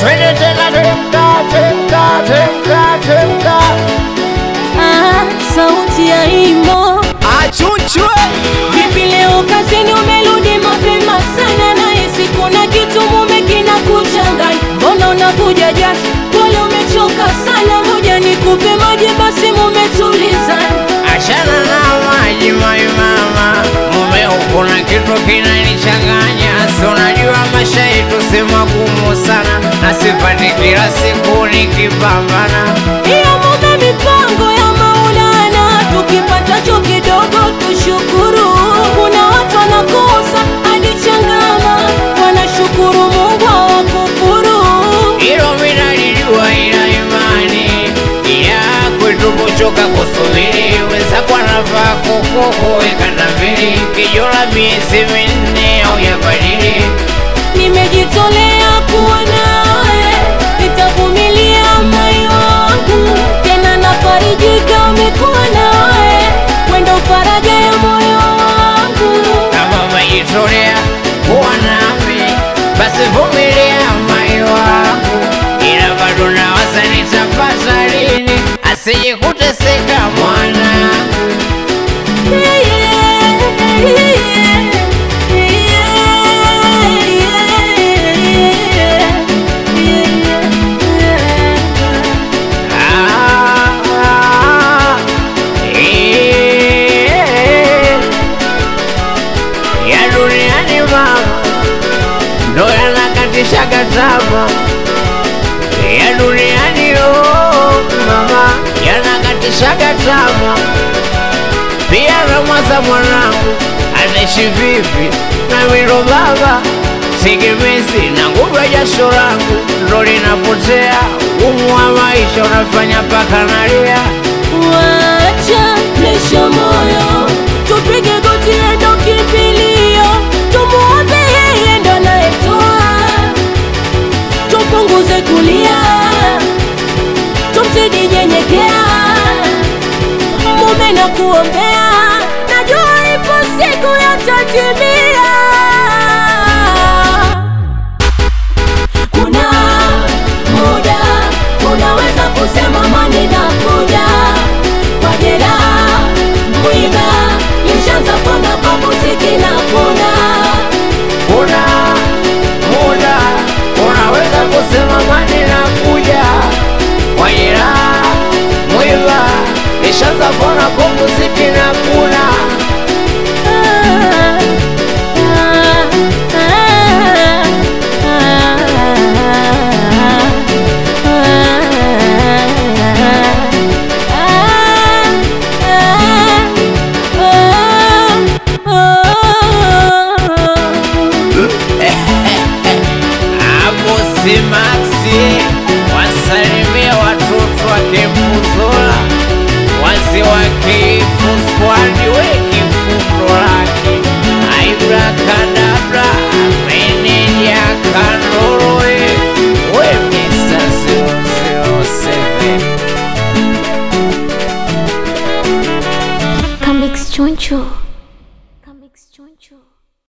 twende tena, teremka, teremka, teremka, teremka. Ah, sauti ya imo Achunchwe vipi leo kazini umerudi mapema sana nahisi kuna kitu mume kinakuchanganya mbona unakuja jasho pole umechoka sana moja nikupe maji basi mume tulizana Achana na maji mai mama, mume kuna kitu kinanichanganya, si unajua maisha yetu si magumu sana, na sipati kila siku nikipambana. iya mume mipango ya maulana tukipatacho kidogo tushukuru kuna watu wanakosa hadi changama wanashukuru mungu hawakufuru Hilo minalijua, ila imani ya kwetu kuchoka kusubiri, wenzako anavaa kokoko ikanda mbili, kijola miezi minne au yabadili nimejitolea kuwa nawe, nitavumilia mai wangu, tena nafarijika umekuwa nawe, wendo faraja ya moyo wangu. kama umejitolea kuwa nami, basi vumilia mai wangu, ila bado nawaza nitapata lini, asije kuteseka mwanangu. Ah, eh, ya duniani mama ndo yanakatishaga tamaa ya duniani oh, mama yanakatishaga tamaa pia namwaza mwanangu anaishi vipi na wilo baba tegemezi na nguvu ya jasho langu ndo linapotea umu wa maisha unafanya mpaka nalia Wacha presha moyo